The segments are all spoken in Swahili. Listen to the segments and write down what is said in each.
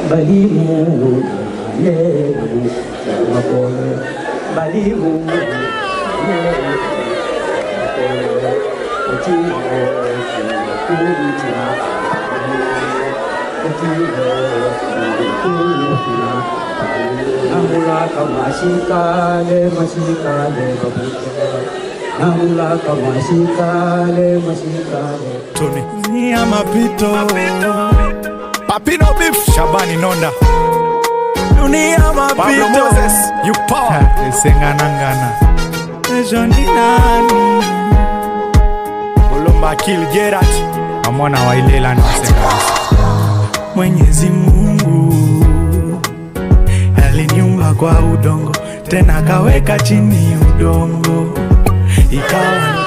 bali Mungu yeye mapole, bali Mungu yeye mapole, ukiwa kuja Namulaka mashikale mashikale babuke Namulaka mashikale mashikale Tony. Ni ya mapito. Papino Beef. Shabani Nonda. Dunia Pablo mapito. Moses. You power. Esenganangana. Kesho ni nani? Bulumba Kill Gerard. Amona wailela na Senganisa. Mwenyezi Mungu aliniumba kwa udongo, tena akaweka chini udongo, ikawa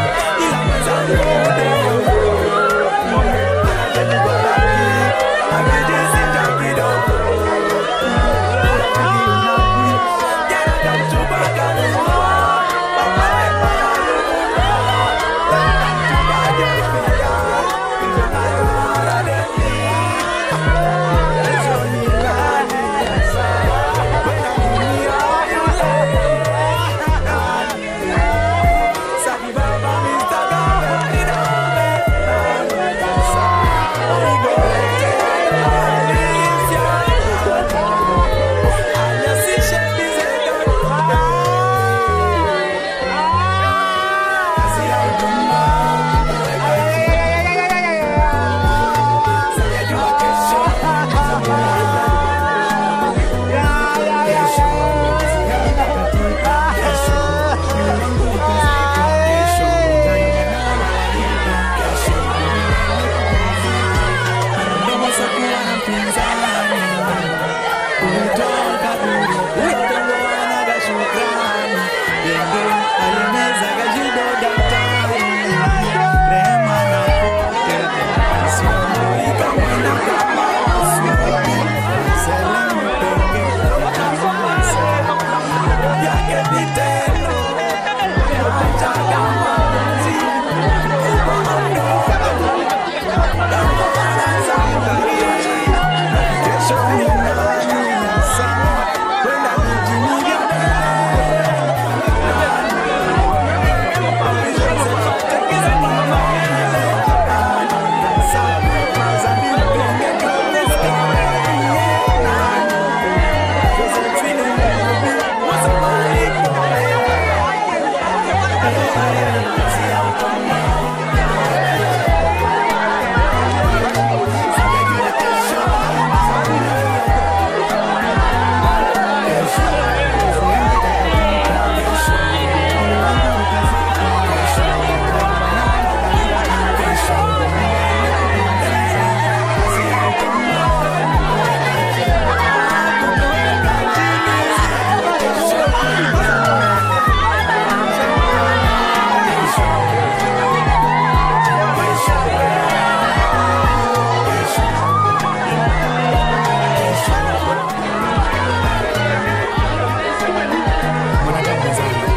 mwanadamu mwenzangu,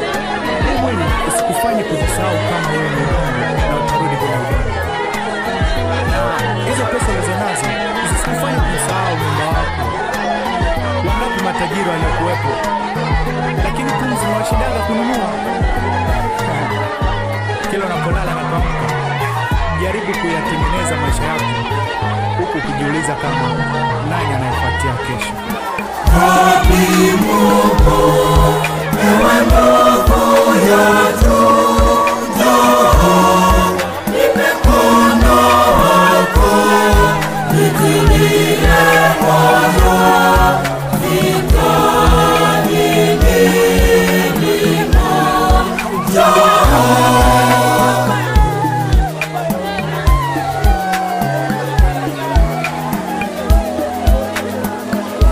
huu mwili usikufanye kujisahau kama wewe ni udongo na utarudi kwenye udongo. Hizo pesa ulizonazo zisikufanye kujisahau nyumba wako. Wangapi matajiri waliokuwepo, lakini pumzi washindaga kununua. Kila unapolala na kuamka, jaribu kuyatengeneza maisha yako huku ukijiuliza kama nani anayefuatia kesho.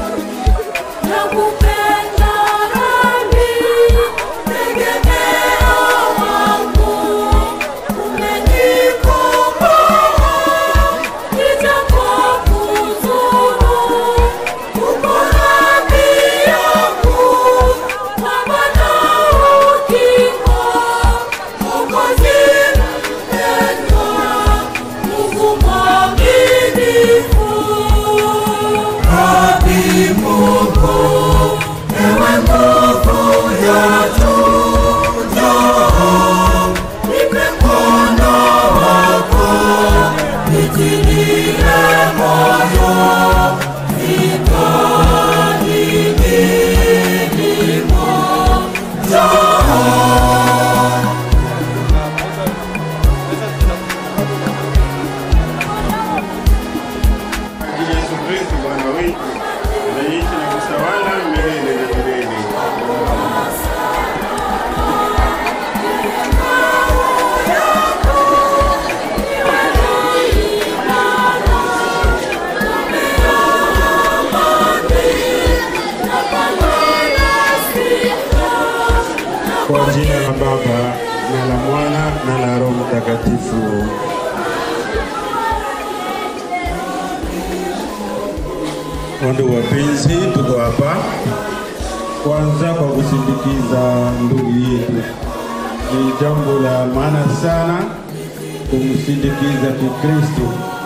Nakupenda nami, tegemeo Roho Mtakatifu. Wandugu wapenzi, tuko hapa kwanza kwa kusindikiza ndugu yetu. Ni jambo la maana sana kumsindikiza Kikristo.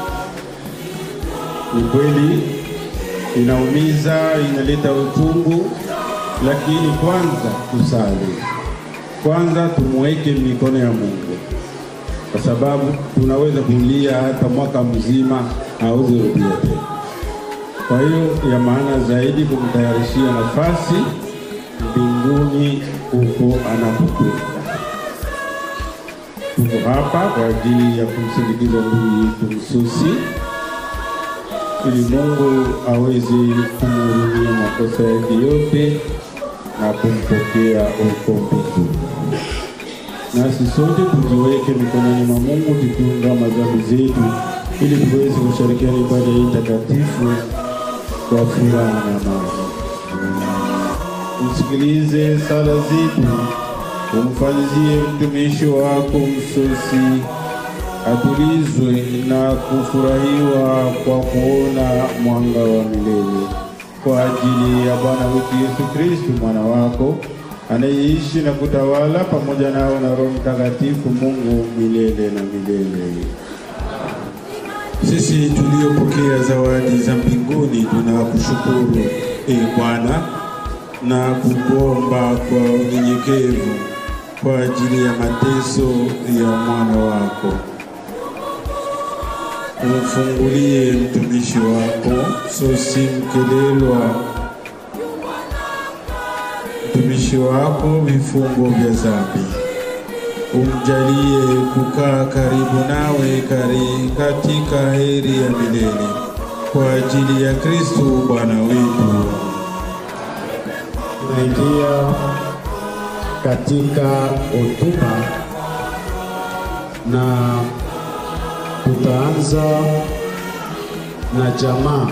Ni kweli inaumiza, inaleta uchungu, lakini kwanza tusali, kwanza tumweke mikono ya Mungu, kwa sababu tunaweza kulia hata mwaka mzima hauwezi rudia tena. Kwa hiyo ya maana zaidi kumtayarishia nafasi mbinguni huko anapokwenda. Tuko hapa kwa ajili ya kumsindikiza ndugu yetu Msusi ili Mungu aweze kumhurumia makosa yake yote na kumpokea huko mbinguni. Nasi sote tujiweke mikononi mwa Mungu tukiungama dhambi zetu ili tuweze kushirikiana ibada hii takatifu kwa furaha na amani. Msikilize sala zetu, umfanyizie mtumishi wako Msusi atulizwe na kufurahiwa kwa kuona mwanga wa milele kwa ajili ya Bwana wetu Yesu Kristo mwana wako anayeishi na kutawala pamoja nao na Roho Mtakatifu Mungu milele na milele. Sisi tuliopokea zawadi za mbinguni tunakushukuru e Bwana na kukuomba kwa unyenyekevu kwa ajili ya mateso ya mwana wako. Umfungulie mtumishi wako Sosi Mkelelwa, mtumishi wako vifungo vya dhambi umjalie kukaa karibu nawe kari katika heri ya milele kwa ajili ya Kristo Bwana wetu. Tunaingia katika hotuba na tutaanza na jamaa.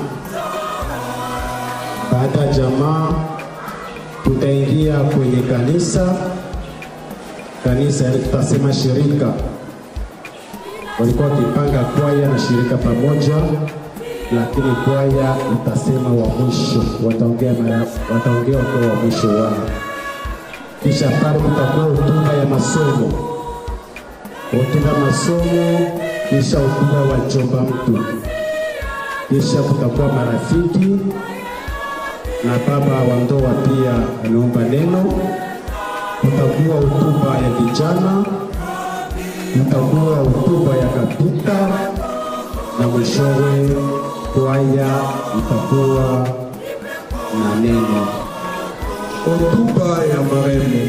Baada ya jamaa, tutaingia kwenye kanisa. Kanisa yani tutasema shirika, walikuwa wakipanga kwaya na shirika pamoja, lakini kwaya itasema wa mwisho, wataongea mara, wataongea wakiwa wa mwisho wao. Kisha pale kutakuwa hotuba ya masomo, hotuba ya masomo, kisha hotuba wa jomba mtu, kisha kutakuwa marafiki na baba wa ndoa pia ameomba neno. Kutakuwa hotuba ya vijana, kutakuwa hotuba ya kapita na mwishowe kwaya itakuwa na neno. Hotuba ya marehemu.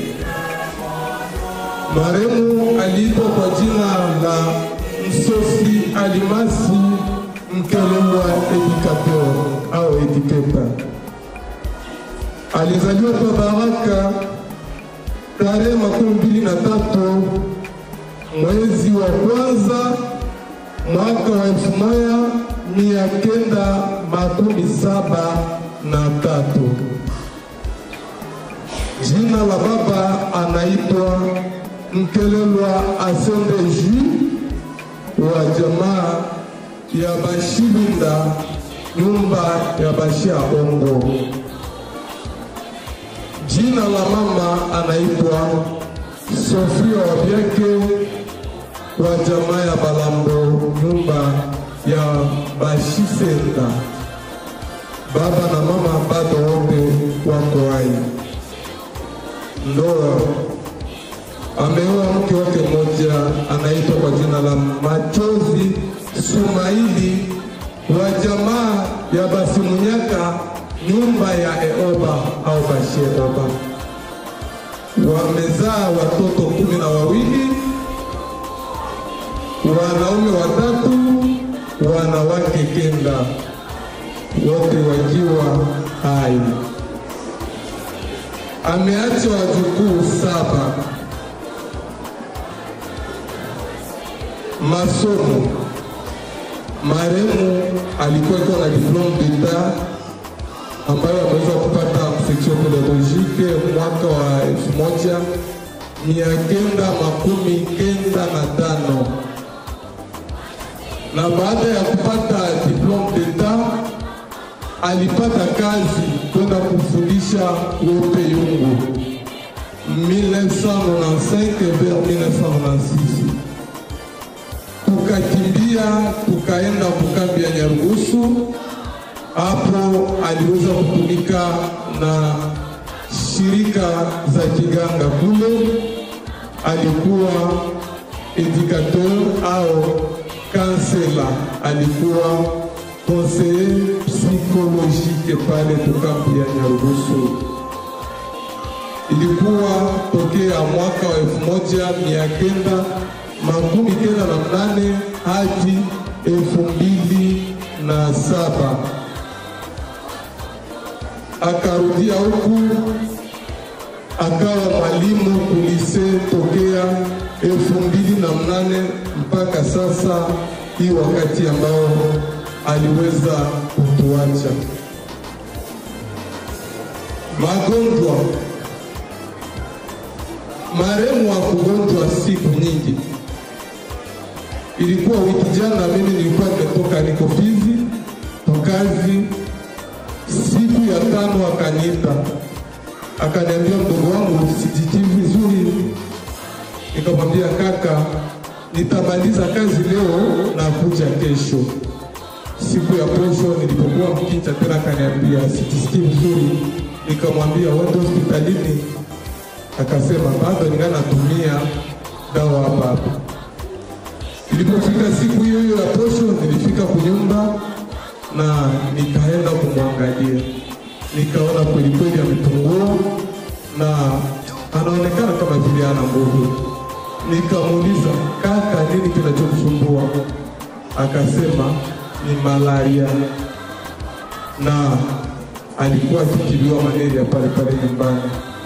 Marehemu aliitwa kwa jina la Msosi Alimasi Mkelelwa Educateur au Educator. Alizaliwa kwa Baraka tarehe makumi mbili na tatu mwezi wa kwanza mwaka wa elfu moja mia kenda makumi saba na tatu. Jina la baba anaitwa Mkelelwa Asende Ju wa jamaa ya Bashilinda, nyumba ya Bashia Ongo. Jina la mama anaitwa Sofia Wabyeke wa jamaa ya Balambo, nyumba ya Bashisenda. Baba na mama bado wote wako hai. Ndoa ameoa mke wake mmoja anaitwa kwa jina la Machozi Sumaili wa jamaa ya Basimunyaka, nyumba ya Eoba au Bashie Oba. Wamezaa watoto kumi na wawili, wanaume watatu, wanawake kenda, wote wakiwa hai. Ameacha wajukuu saba. Masomo, marehemu alikuwa iko na diplome d'etat ambayo ameweza kupata section pedagogique mwaka wa elfu moja mia kenda makumi kenda na tano na baada ya kupata diplome d'etat alipata kazi kwenda kufundisha wope yungu 1995 vers 1996 tukakimbia tukaenda kukambi ya Nyarugusu. Hapo aliweza kutumika na shirika za kiganga kule, alikuwa educateur au kansela, alikuwa conseiller psychologique pale tukambi ya Nyarugusu ilikuwa tokea mwaka wa elfu moja mia kenda makumi kenda na mnane hadi elfu mbili na saba akarudia huku akawa mwalimu kulise tokea elfu mbili na mnane mpaka sasa hii wakati ambao aliweza kutuacha magonjwa marehemu wa kugonjwa siku nyingi. Ilikuwa wiki jana, mimi nilikuwa nimetoka niko Fizi kazi. Siku ya tano akaniita akaniambia, mdogo wangu sijitii vizuri. Nikamwambia kaka, nitamaliza kazi leo na kuja kesho. Siku ya posho nilipokuwa mkicha tena, akaniambia sijisikii vizuri. Nikamwambia wende hospitalini akasema bado ningali natumia dawa hapa hapa. Ilipofika siku hiyo hiyo ya posho, nilifika kunyumba na nikaenda kumwangalia, nikaona kweli kweli amepungua na anaonekana kama vile ana nguvu. Nikamuuliza, kaka, nini kinachokusumbua? Akasema ni malaria, na alikuwa akitibiwa malaria pale pale nyumbani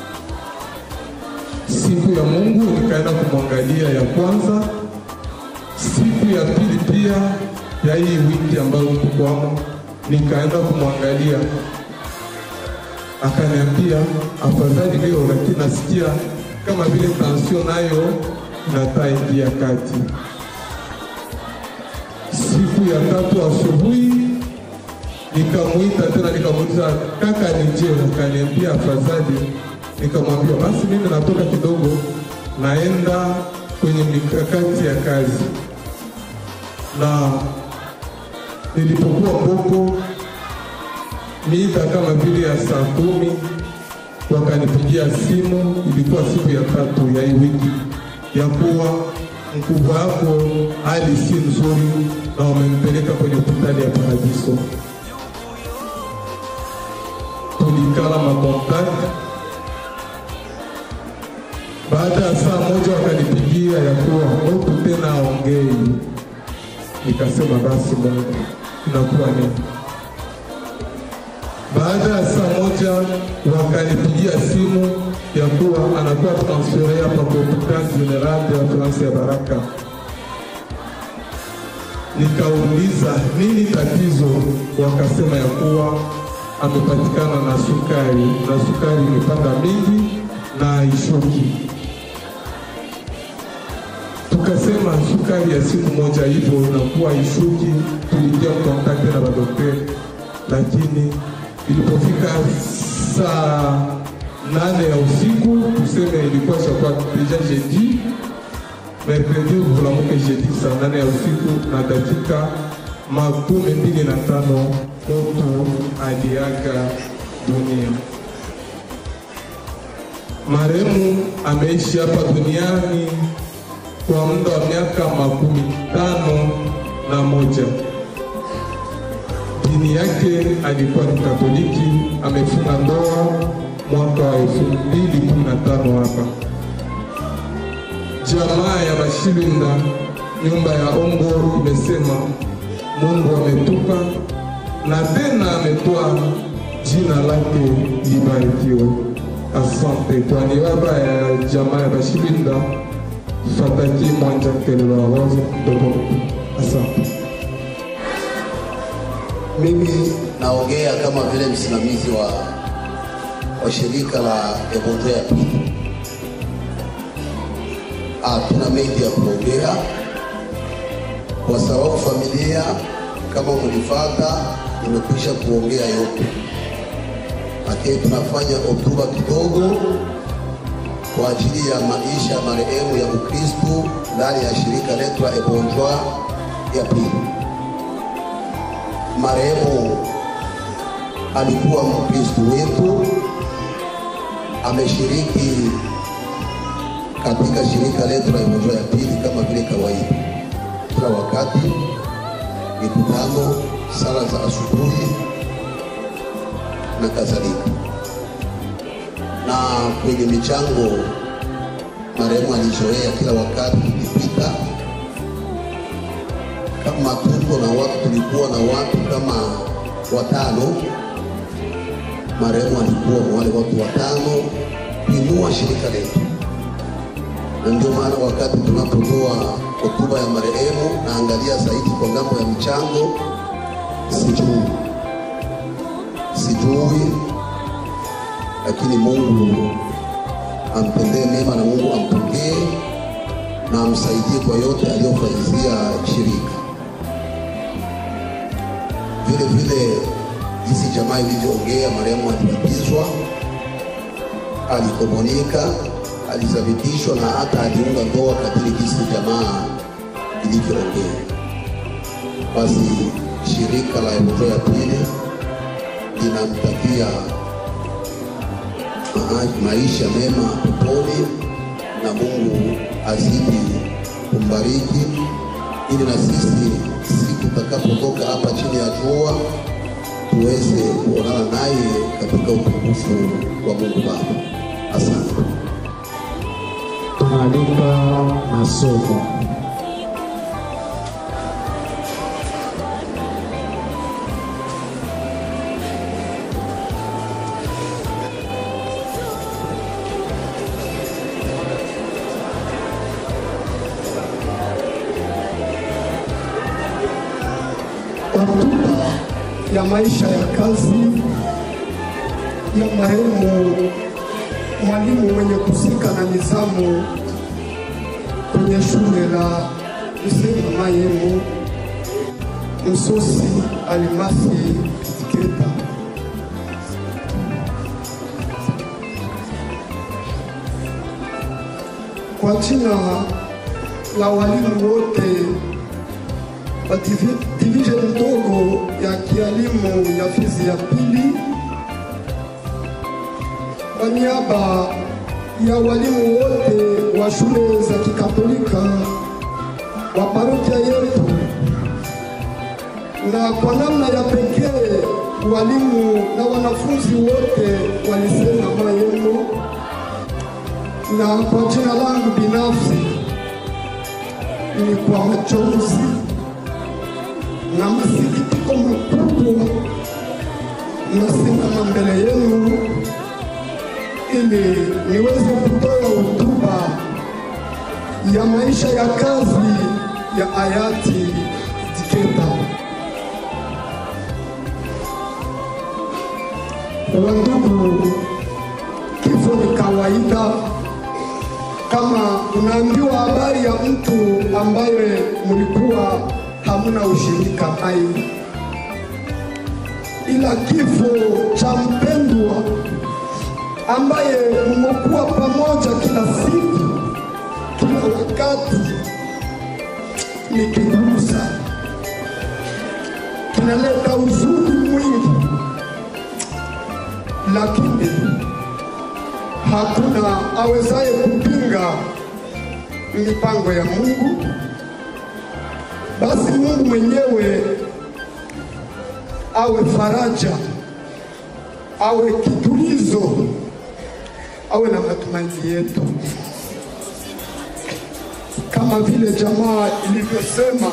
siku ya Mungu nikaenda kumwangalia ya kwanza. Siku ya pili pia ya hii wiki ambayo tukwamo, nikaenda kumwangalia, akaniambia afadhali leo, lakini nasikia kama vile tansio nayo inataa ingia kati. Siku ya tatu asubuhi nikamuita tena, nikamuuliza kaka, nije? Akaniambia afadhali nikamwambia basi mimi natoka kidogo, naenda kwenye mikakati ya kazi. Na nilipokuwa Mboko miita kama vile ya saa kumi, wakanipigia simu, ilikuwa siku ya tatu ya hii wiki, ya kuwa mkubwa wako hali si nzuri na wamempeleka kwenye hospitali ya Paradiso. Tulikala makontakti baada ya saa moja wakanipigia ya kuwa huku tena aongei. Nikasema basi Mungu, inakuwa nini? Baada ya saa moja wakanipigia simu ya kuwa anakuwa transfere hapa kwa hospitali general ya France ya Baraka. Nikauliza nini tatizo, wakasema ya kuwa amepatikana na sukari na sukari imepanda mingi na ishuki tukasema sukari ya siku moja hivyo inakuwa ishuki. Tuliingia kontakte na madokteri, lakini ilipofika saa nane ya usiku, tuseme ilikuwa shakuwa deja jeudi, mercredi vulamuke jeudi saa nane ya usiku na dakika makumi mbili na tano mtu aliaga dunia. Marehemu ameishi hapa duniani kwa muda wa miaka makumi tano na moja. Dini yake alikuwa ni Katoliki. Amefunga ndoa mwaka wa elfu mbili kumi na tano hapa. Jamaa ya Bashilinda nyumba ya Ombo imesema Mungu ametupa na tena ametoa jina lake libarikiwe. Asante kwa niaba ya jamaa ya Bashilinda Fataki Mwanja Kelelo Rose Dogo. Asante. Mimi naongea kama vile msimamizi wa, wa shirika la Ebondo ya pili. Hatuna mengi ya kuongea, kwa sababu familia kama mlifata imekwisha kuongea yote, lakini tunafanya hotuba kidogo kwa ajili ya maisha ya marehemu ya Ukristu ndani ya shirika letu la Ebonjwa ya pili. Marehemu alikuwa Mkristu wetu, ameshiriki katika shirika letu la Ebonjwa ya pili kama vile kawaida, kila wakati mikutano, sala za asubuhi na kadhalika na kwenye michango marehemu alizoea kila wakati tukipita, kama tuko na watu, tulikuwa na watu kama watano, marehemu alikuwa wale watu watano kuinua shirika letu, na ndio maana wakati tunapotoa hotuba ya marehemu naangalia zaidi kwa ngambo ya michango, sijui sijui lakini Mungu ampendee mema na Mungu ampokee na amsaidie kwa yote aliyofanyizia shirika. Vile vile jinsi jamaa ilivyoongea, marehemu alibatizwa, alikomonika, alizabitishwa na hata aliunga ndoa kadiri jinsi jamaa ilivyoongea. Basi shirika la Ebonjwa ya pili linamtakia maisha mema peponi na Mungu azidi kumbariki, ili na sisi siku tutakapotoka hapa chini ya jua tuweze kuonana naye katika utukufu wa Mungu Baba. Asante. Tunaalika masomo. hotuba ya maisha ya kazi ya marehemu mwalimu mwenye kusika na nizamu kwenye shule la Lusema Mayemo Msosi Alimasi Keta. Kwa jina la walimu wote wa divi- division ndogo ya kialimu ya Fizi ya pili, kwa niaba ya walimu wote wa shule za kikatolika wa parokia yetu, na kwa namna ya pekee walimu na wanafunzi wote walisema Mayemo, na kwa jina langu binafsi ni kwa machozi na masikitiko makubwa nasimama mbele yenu ili niweze kutoa hotuba ya maisha ya kazi ya hayati Diketa. Wandugu, kifo ni kawaida. Kama unaambiwa habari ya mtu ambaye mlikuwa hamuna ushirika naye, ila kifo cha mpendwa ambaye mmekuwa pamoja kila siku, kila wakati, ni kigumu sana, kinaleta huzuni mwingi, lakini hakuna awezaye kupinga mipango ya Mungu. Basi Mungu mwenyewe awe faraja, awe kitulizo, awe na matumaini yetu, kama vile jamaa ilivyosema.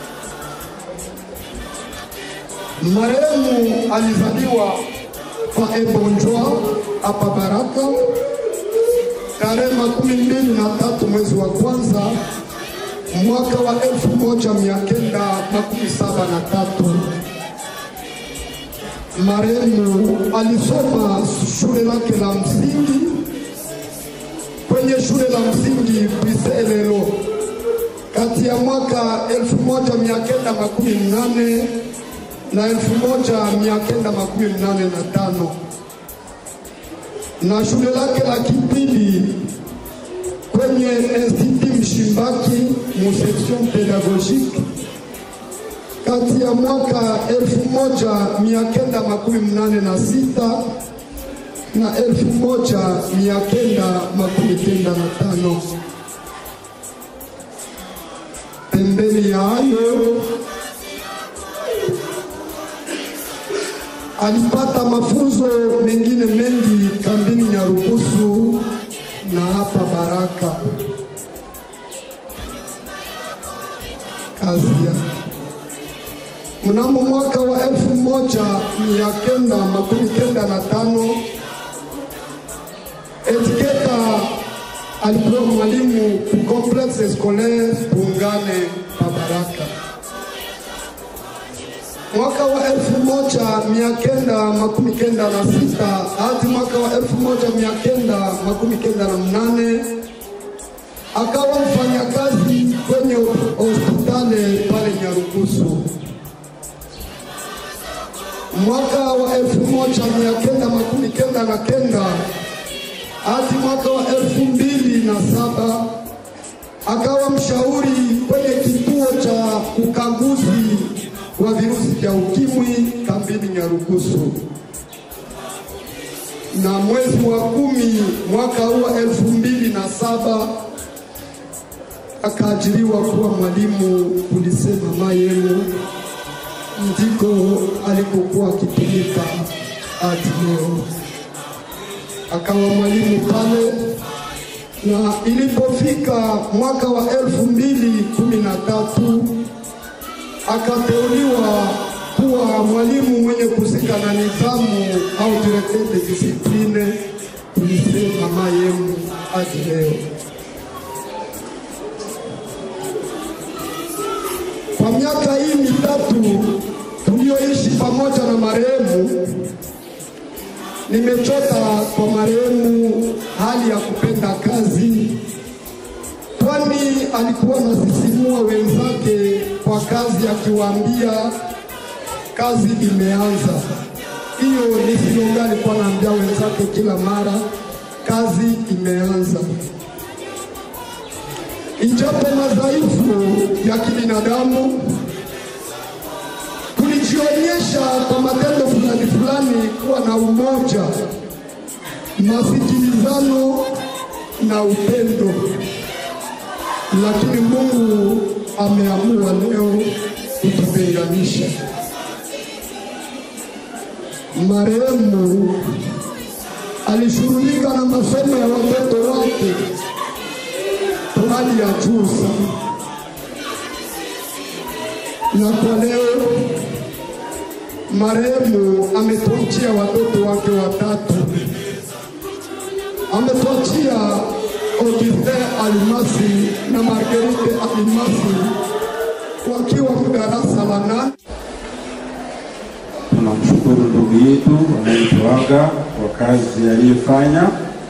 Marehemu alizaliwa kwa Ebonjwa hapa Baraka tarehe makumi mbili na tatu mwezi wa kwanza mwaka wa elfu moja mia kenda makumi saba na tatu. Marehemu alisoma shule lake la msingi kwenye shule la msingi Biselelo kati ya mwaka 1918 na 1985 na shule lake la kipili kwenye Institut Mshimbaki mu section pedagogique kati ya mwaka 1986 na 1995. Pembeni ya hayo alipata mafunzo mengine mengi kambini Nyarugusu na hapa Baraka. Kazi yake mnamo mwaka wa elfu moja mia kenda makumi kenda na tano Etiketa alikuwa mwalimu ku complexe scolaire Pungane pa Baraka. Mwaka wa elfu moja mia kenda makumi kenda na sita hadi mwaka wa elfu moja mia kenda makumi kenda na mnane akawa mfanyakazi kwenye hospitali pale Nyarugusu mwaka wa elfu moja mia kenda makumi kenda na kenda hadi mwaka wa elfu mbili na saba akawa mshauri kwenye kituo cha ukaguzi wa virusi vya ukimwi kambini Nyarugusu, na mwezi wa kumi mwaka huu wa elfu mbili na saba akaajiriwa kuwa mwalimu kulisema Mayemu ndiko alikokuwa akitumika hadi leo. Akawa mwalimu pale, na ilipofika mwaka wa elfu mbili kumi na tatu akateuliwa kuwa mwalimu mwenye kusika na nidhamu au directeur de discipline kulisema Mayemu hadi leo. Kwa miaka hii mitatu tulioishi pamoja na marehemu, nimechota kwa marehemu hali ya kupenda kazi, kwani alikuwa anasisimua wenzake kwa kazi, akiwaambia kazi imeanza. Hiyo ni slogan alikuwa anaambia wenzake kila mara, kazi imeanza. Ijapo madhaifu ya kibinadamu, tulijionyesha kwa matendo fulani fulani kuwa na umoja, masikilizano na upendo, lakini Mungu ameamua leo kututenganisha. Marehemu alishughulika na masomo ya watoto wake kwa hali ya juu sana, na kwa leo marehemu ametuachia watoto wake watatu. Ametuachia Augustin Alimasi na Marguerite Alimasi wakiwa darasa la nane. Tunamshukuru ndugu yetu anayetuaga kwa kazi aliyofanya.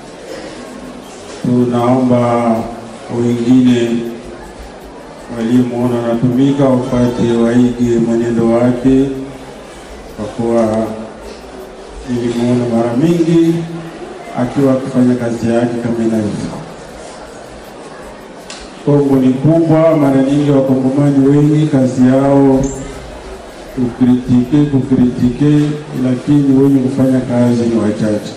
Tunaomba wengine waliomwona anatumika wapate waige mwenendo wake, kwa kuwa nilimwona mara mingi akiwa akifanya kazi yake kama inavyofaa. Kongo ni kubwa, mara nyingi wakongomani wengi kazi yao kukritike kukritike, lakini wenye kufanya kazi ni wachache.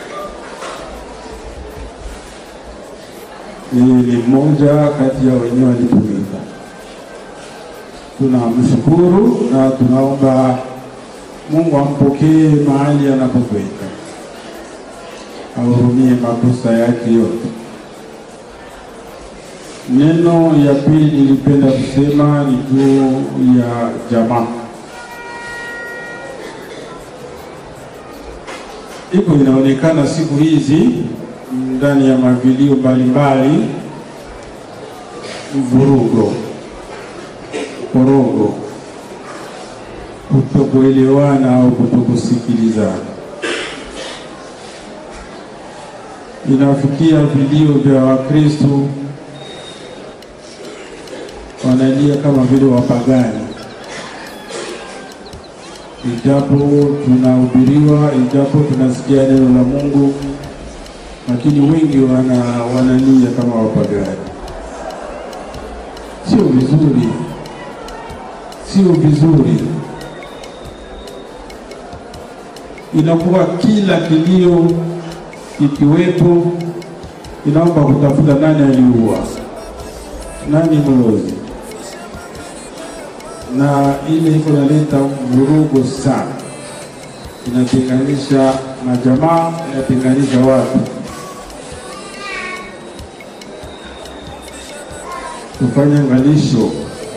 Yeye ni mmoja kati ya wenye walitumika. Tunamshukuru na tunaomba Mungu ampokee mahali anapokwenda, ahurumie makosa yake yote. Neno ya pili nilipenda kusema ni juu ya jamaa. Iko inaonekana siku hizi ndani ya mavilio mbalimbali, vurugo, korogo, kutokuelewana au kutokusikilizana. Inafikia vilio vya Wakristo wanalia kama vile wapagani, ijapo tunahubiriwa, ijapo tunasikia neno la Mungu, lakini wengi wana, wanalia kama wapagani. Sio vizuri, sio vizuri. Inakuwa kila kilio ikiwepo, inaomba kutafuta nani aliua, nani mlozi, na ile iko naleta vurugo sana, inatenganisha majamaa, inatenganisha watu. Tufanye angalisho,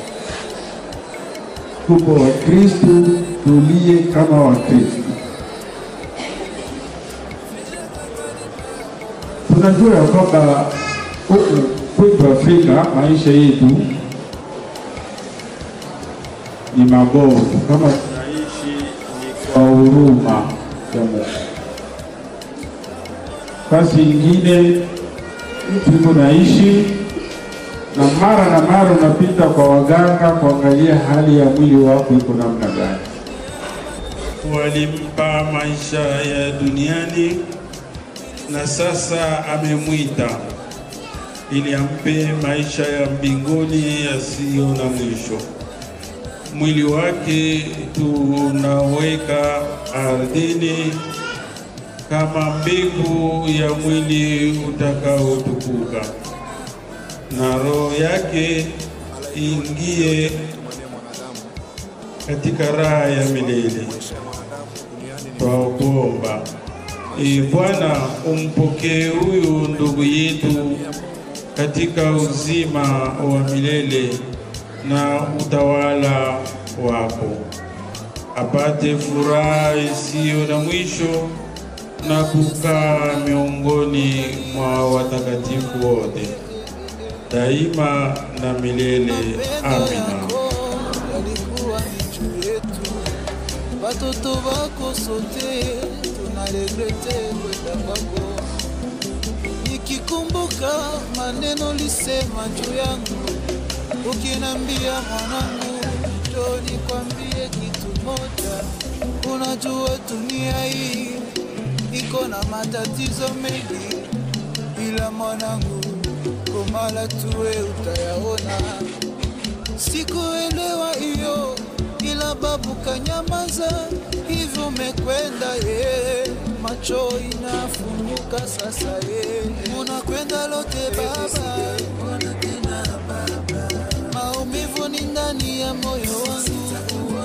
tupo Wakristu, tulie kama Wakristu. Tunajua ya kwamba huku kwetu Afrika maisha yetu ni mabovu, kama tunaishi ni kwa huruma ya Mungu. Basi ingine mtu yuko naishi na mara na mara unapita kwa waganga kuangalia hali ya mwili wako iko namna gani. walimpa maisha ya duniani na sasa amemwita ili ampe maisha ya mbinguni yasiyo na mwisho. Mwili wake tunaweka ardhini kama mbegu ya mwili utakaotukuka, na roho yake ingie katika raha ya milele. Twakuomba Ee Bwana, umpokee huyu ndugu yetu katika uzima wa milele na utawala wako, apate furaha isiyo na mwisho na kukaa miongoni mwa watakatifu wote daima na milele. Amina. alikuwa ni juu yetu, watoto wako sote tunaregrete kwenda kwako. Nikikumbuka maneno lisema juu yangu, ukinambia mwanangu, njoo nikwambie kitu moja. Unajua dunia hii iko na matatizo mengi, ila mwanangu, komala tuwe utayaona Sikuelewa hiyo, ila babu kanyamaza, hivyo umekwenda ye, macho inafunguka sasa ye, unakwenda lote baba, maumivu ni ndani ya moyo wangu,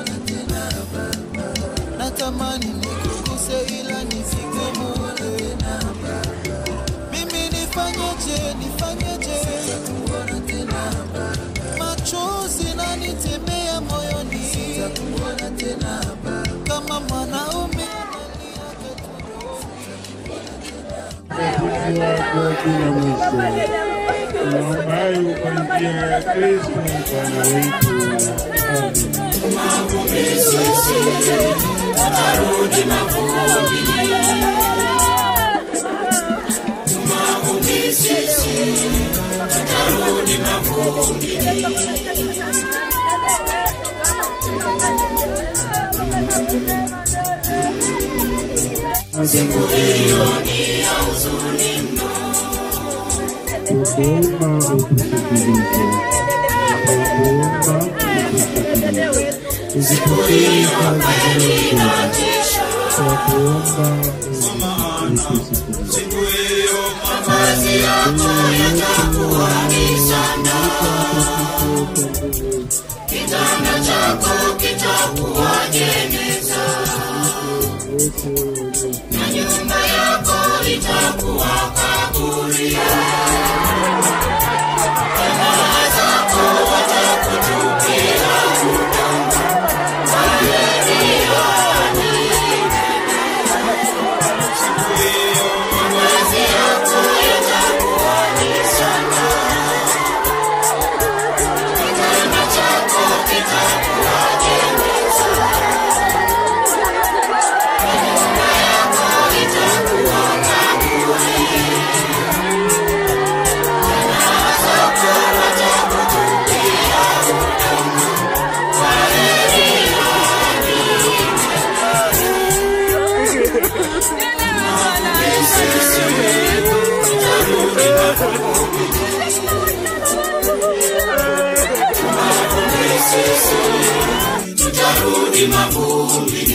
natamani nikuguse ila nifike mule, mimi nifanyeje, nifanyeje? machozi nanitembea moyoni, sitakuona tena kama mwanaume bila mwisho. Tunaomba hayo kwa njia ya Kristo Bwana wetu. Amen. Tukuomba utusikilize. Tukuomba utusikilize. Uzipokee kazi zetu. Tukuomba utusikilize. sisi tutarudi mavumbi